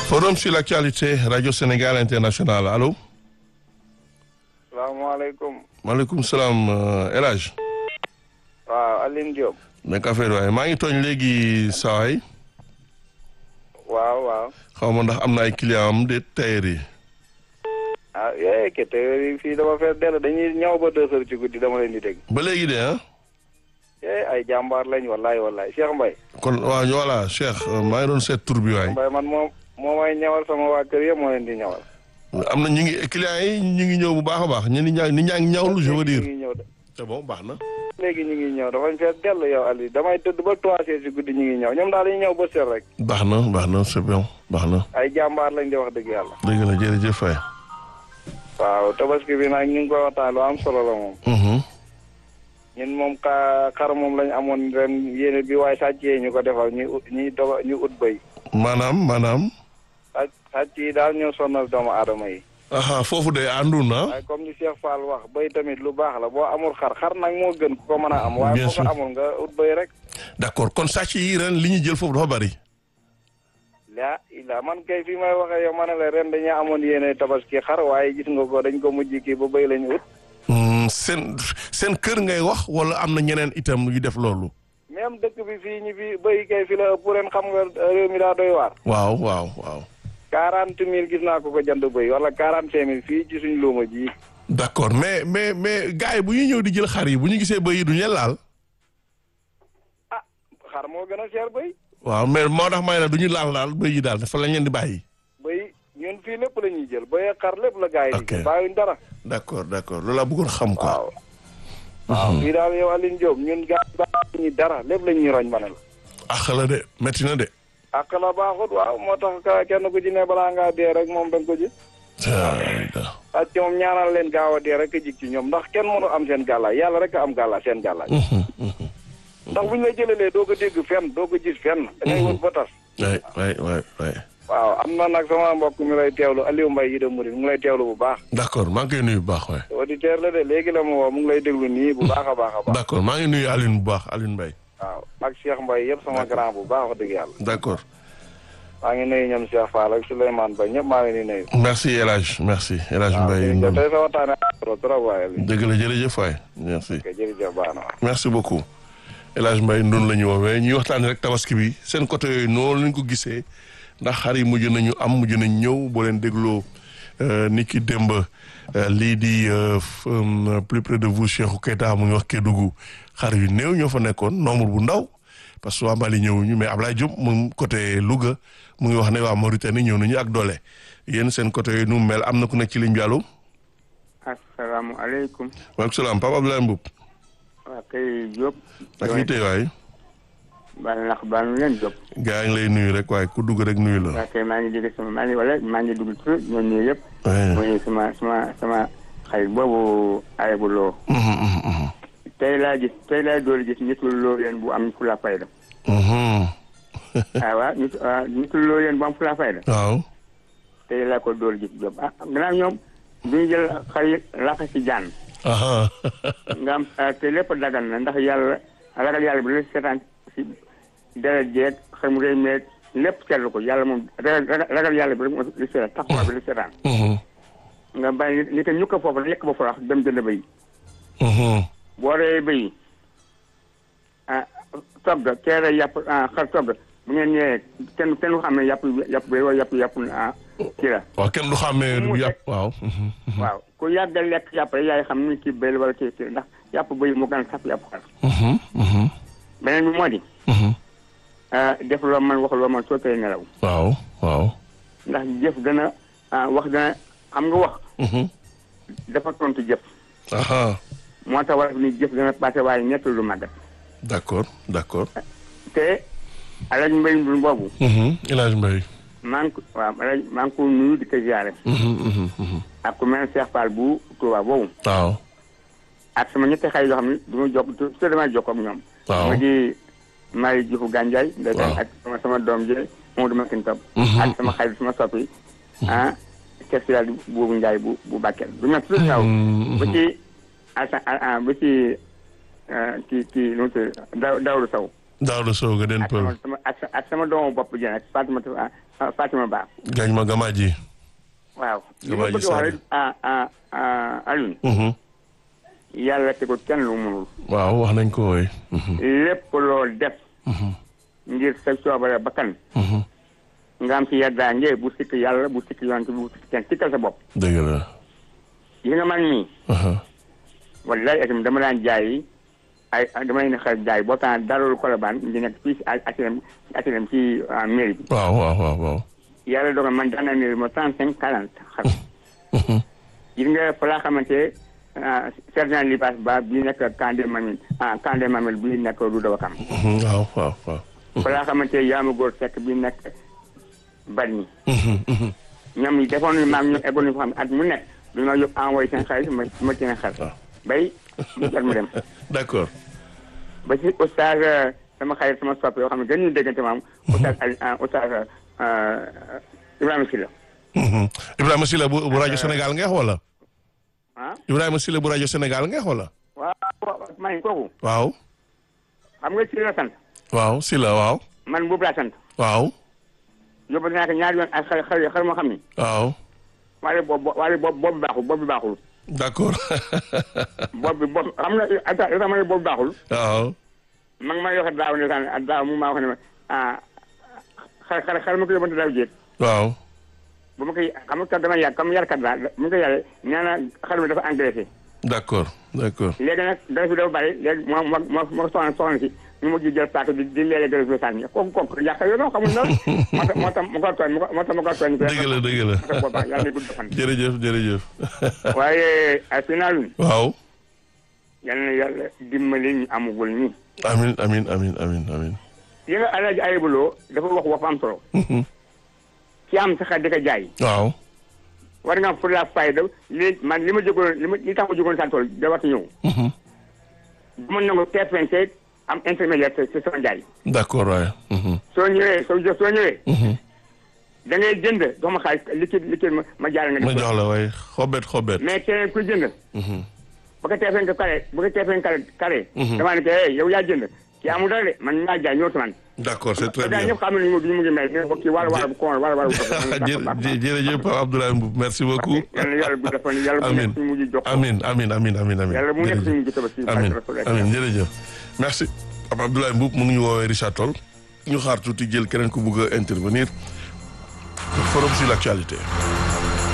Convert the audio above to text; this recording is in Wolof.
Forum sur l'actualité Radio Sénégal International allo. salaamaaleykum. maaleykum salaam El Hadj. waaw Aline Diop. nekk affaire waaye maa ngi tooñ léegi sawaay waaw waaw. xaw ma ndax am na ay client am de tailleur yi. ah yee ke te fii dama fees dell dañuy ñëw ba deux heures ci guddi dama leen di dégg. ba léegi de ah. yee ay jàmbaar lañ wallaay wallaay Cheikh Mbaye. kon waa voilà Cheikh maa ngi doon seet tur bi waay. Mbaye man moom moo may ñawal sama waa kër yëpp moo leen di ñawal. am na ñu ngi client yi ñu ngi ñëw bu baax a baax ñu ngi ñaa nit ñaa ngi ñawlu je veux dire. ñu ngi ñëw de c'est bon baax na. léegi ñu ngi ñëw dafañ fees dell yow Aliou damay tëdd ba trois heures ci guddi ñu ngi ñëw ñoom daal dañuy ñëw ba seet rek. baax na baax na c'est bon baax na. ay jàmbaar lañ di wax dëgg yàlla. dëgg la jërëjëf Faye. waaw tabaski bi nag ñu ngi koy waxtaan lu am solo la moom. ñun moom ka xar moom lañ amoon ren yéene bi waaye sàcc yi ñu ko defal ñu ut ñu doga ñu ut bëy. maanaam maanaam. sàcc sàcc yi daal ñoo sonal doomu aadama yi. aha foofu de àndu na. waaye comme ni Cheikh Fall wax bëy tamit lu baax la boo amul xar xar nag moo gën ku ko mën a am. waaye Bien boo ko sûr. amul nga ut bëy rek. d'accord kon sàcc yi ren li ñu jël foofu dafa bari. laa ilaa man kay fi may waxee yow ma ne la ren dañoo amoon yéene tabaski xar waaye gis nga ko dañ ko mujj kii ba bëy lañu ut. Hmm, seen seen kër ngay wax wala am na ñeneen itam yu def loolu. même dëkk bi fii ñi fi bëy kay fi la ëpp ren xam nga réew mi daa doy waar. waaw waaw waaw. quarante mille gis naa ko ko jënd bëy wala quarante cinq mille fii ci suñ luuma ji. d'accord mais mais mais gars yi bu ñuy ñëw di jël xar yi bu ñu gisee bëy yi duñu leen laal. ah xar moo gën a cher bëy. waaw mais moo tax may na du ñu laal laal bëy yi daal dafa lañ leen di bàyyi. bëy ñun fii lépp la ñuy jël bëy ak xar lépp la gars yi di Ok. jël bàyyuñ dara. d'accord d'accord loolu laa bëggoon xam quoi. waaw. waaw fii daal yow Aline Diop ñun gars yi bàyyi ñu dara lépp la ñuy roñ ma ne la. ax la de métti na de. ak la baaxut waaw moo tax ka kenn ku ci ne balaa ngaa dee rek moom da nga ko ji. Ayda. ak ci moom ñaanal leen gaaw a dee rek a jig ci ñoom ndax kenn mënu am seen gàllaay yàlla rek a am gàllaay seen gàllaay. Mhm, mhm. ndax bu ñu la jëlelee doo ko dégg fenn doo ko gis fenn. da ngay wut ba tas. waay waay waay waay. waaw am na nag sama mbokk mi lay teewlu Aliou Mbaye yi de Mouride mu ngi lay teewlu bu baax. d'accord maa ngi koy nuyu bu baax waay. auditeur la de léegi la mu woo mu ngi lay déglu nii bu baax a baax a baax. d'accord maa ngi nuyu Aline bu baax Aline Mbaye. waaw ak Cheikh Mbaye yëpp sama grand bu baax wax dëgg yàlla. d'accord maa ngi nuyu ñoom Cheikh Fall ak Souleymane Ba ñëpp maa ngi leen di nuyu. merci El Hadj merci El Hadj waaw Mbaye. jërëjëf tey sa waxtaane trop trop waaye Aliou. dëgg la jërëjëf waay merci. ok jërëjëf baax na waaw. merci beaucoup El Hadj Mbaye ndun la ñu woowee ñuy waxtaanee rek tabaski bi seen côté yooyu noonu lañ ko gisee ndax xar yi mujj nañu am mujj nañ ñëw boo leen dégloo ni ki démb euh, lii di euh, f- euh, plus près de vous Cheikhou Keita mu ngi wax Kédougou xar yu néew ñoo fa nekkoon nombre bu ndaw parce que waa Mali ñëwuñu mais Ablaye Diop mu côté Louga mu ngi wax ne waa Mauritanie ñëw nañu ak doole yéen seen côté yooyu nu mu mel am na ku nekk ci ligne bi allo asalaamaaleykum waaleykum salaam Papa Abdoulaye Mboup waa kay Diop. ak lii tey waay baal nax baal nu leen Diop. gaa yi ngi lay nuyu rek waaye ku dugg rek nuyu la. waa kay maa ngi dégg sama maa ngi wala maa ngi dugg tur ñoo ñëw yëpp. Ouais. mooy sama sama sama xarit boobu ayabu loo. Mhm, mhm, mhm. tey laa gis tey laa door gis nitul loo leen bu am fula fayda. Mhm. ah waaw nit ah nitul loo leen bu am fula fayda. waaw. tey laa ko door gis Diop ah gannaaw ñoom du ñu jël xar yi laxa si jaan. aha nga am ah, te lépp dagan na ndax yàlla ragal yàlla bi la seetaan si deret jeeg xel mu rëy meeg lépp seetlu ko yàlla moom ragal ragal yàlla bi rek moo li seetaan taxawaay bi li seetaan Mhm, nga bàyyi ni ko ñu ko foofu rek yekk ba farax dem jënd bëy mhm. boo reyee bëy ah togg teere yàpp ah xar togg bu ngeen ñëwee kenn kenn du xam ne yàpp yàpp bëy wala yàpp yàpp ah kii la waaw kenn du xàmmee Mu bu yàpp waaw. mhm, mhm. waaw ku yàgg a lekk yàpp rek yaay xam ni kii bëy la wala kii kii ndax yàpp bëy mu gën a saf yàpp xar Mhm, mhm, beneen bi moo di mhm. ah def loo man wax loo man soo tey nelaw waaw waaw. ndax jëf gën a ah wax gën a xam nga wax Mhm. dafa tontu jëf aha moo tax war ni jëf gën a passé waaye ñett lu màggat d'accord d'accord. te alaj mbay ndul boobu Mhm, El Hadj Mbaye. maa ngi ko waaw alaj maa ngi ko nuyu di ko ziare Mhm, mhm, mhm. ak ku mel ne Cheikh Fall bu Touba boobu waaw. ak sama ñetti xay yoo xam ne du ma jokk te damay jokk ak ñoom waaw. ma di Marie Diouf Gandiaye ndeysaan Waaw. ak sama sama doom ji Mamadou Makin Top Mhm. ak sama xarit sama soppi ah Cheikh Sidal boobu Ndiaye bu bu Bakel du ma toujours ñaw Mhm, ba mhm. ci asa ba ci kii kii nu mu tudd Daw Dawru Sow Daouda Sow ga den ak sama pël sama ak sa- ak sama doomu bopp ji nag Fatima ah, Fatima Ba gañ ma gamaaji waaw li Gamaa ma ji bëgg a wax Sall. rek ah ah ah Alioune Mhm. yàlla tegul kenn lu mënul waaw wax nañ ko wooy lépp loo def ngir sa coobare bakkan nga am si yaddaange bu sikk yàlla bu sikk yonent bu sikk kenn sikkal sa bopp dëgg la yi nga man nii aha wallaay itam dama daan jaay ay dama leen xel jaay boo taan dalul Colobane di nekk fii si HLM HLM ci ah, mairie bi waaw waaw waaw waaw yàlla dogal man daan naa ne ma trente cinq quarante xar gis nga fa laa xamante ah, sergent Libaas Ba bii nekk Kandé Mamil ah Kandé Mamil bii nekk du dawa kam Mhm, waaw waaw waaw fa laa xamante yaama góor fekk bii nekk Bargny Mhm, mhm. ñoom ñi defoon nañu maam ñu eggoon nañu fa xam at mu nekk du ma yóbbu envoyé seen xaalis ma ma ci xar waaw. bay mu jot mu dem d'accord ba ci oustaz euh, sama xarit sama soppe yoo xam ne gën ñu déggante maam oustaz Ali ah, oustaz euh, Ibrahima Sylla Mhm. Ibrahima Silla bu bu rajo Sénégal ngeex wala ah Ibrahima Silla bu rajo Sénégal ngeex wala waaw waaw maa ngi kooku waaw xam nga Sylla la sant waaw Silla waaw man boobu laa sant waaw yóbbu naa ko ñaari yoon ak xar xar xar moo xam ni waaw waaye boobu waaye boobu boobu baaxul boobu baaxul d'accord boobu bi boobu xam nga ata li tax ma ne boobu baaxul waaw ma ngi may wax daaw ne daan daaw mu maa wax ne ma ah xar xar xar ma ko yóbbante daaw jéeg waaw bu ma koy xam nga kat dama yàgg comme yarkat laa bu ma koy yàggee nee na xar mi dafa engraissé d'accord d'accord léegi nag dara fi dafa bari léegi moo moo moo moo soxna soxna si ñu mujj jël paaka di di léeg-léeg dara fi sànni kooku kooku yàq yoo noo xamul loolu moo tax moo tax ma ko tooñ moo tax ma ko tooñ dëgg la dëgg la moo tax boobaa yàlla na gudd fan jërëjëf jërëjëf waaye ay final waaw yal na yàlla dimbali ñu amugul ñi amin amin amin amin amin yi nga alaaji ayibuloo dafa wax wax am solo Mhm. ci am sax di ko jaay waaw war nga am pour la fayda li man li ma jógoon li ma li tax ma jógoon sa tool da war ñëw Mhm. bu ma nangu TFNC am intermédiaire ci ci sama jaay d'accord waaye Mhm. soo ñëwee soo jë soo ñëwee Mhm. da ngay jënd jox ma xaalis liquide liquide ma ma jaay nga ma def ko. jox la waaye xobet xobet mais keneen kuy jënd Mhm. bu ko TFNC carré bu ko TFNC carré carré Mhm. damaa ne ko hey yow yaa jënd kii amul dara de man maa jaay ñëw ci man d'accord c'est très gaa bien ñëpp xam nañu mu mu ngi mel ne ko kii wala wala bu koon wala wala bu Jë- jë- jërëjëf Pape Abdoulaye Mboup merci beaucoup yàlla na yàlla bu defoon yàlla bu Amin. nekk suñu mujj jox ko. amin amin amin amin amin yàlla bu nekk jërëjëf. suñu mujj tabaski amin Rasulullah. amin jërëjëf merci Pape Abdoulaye Mboup mu ngi ñu woowee Richard Toll ñu xaar tuuti jël keneen ku bugg a intervenir forum sur l'actualité